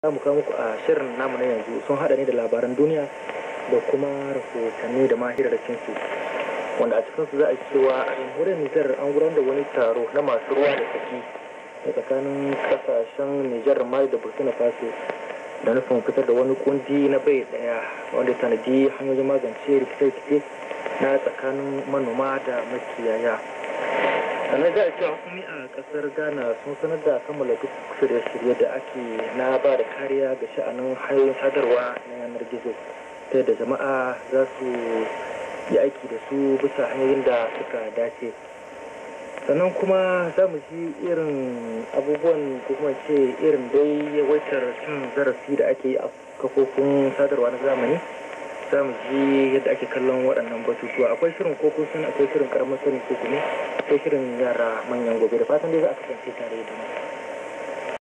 za mu kawo muku a shirin namu na yanzu sun haɗa ne da labaran duniya da kuma rahotanni da mahirarrakin su wanda a cikinsu za a cewa a jamhuriyar nijar an gudanar da wani taro na masu ruwa da tsaki da tsakanin kasashen nijar mali da burkina faso da nufin fitar da wani kundi na bai daya wanda ya tanadi hanyoyin magance rikice-rikice na tsakanin manoma da makiyaya sannan za a cewa hukumi a kasar ghana sun sanar da kammala duk shirye-shirye da ake na ba da kariya ga sha'anin hanyoyin sadarwa na yanar gizo ta yadda jama'a za su yi aiki da su bisa hanyoyin da suka dace sannan kuma za mu ji irin abubuwan ko kuma ce irin dai yawaitar cin zarafi da ake yi a kafofin sadarwa na zamani za mu ji yadda ake kallon waɗannan batutuwa akwai shirin koko sun akwai shirin karamar sani ko kuma akwai shirin yara manyan gobe da fatan dai za a kasance tare da mu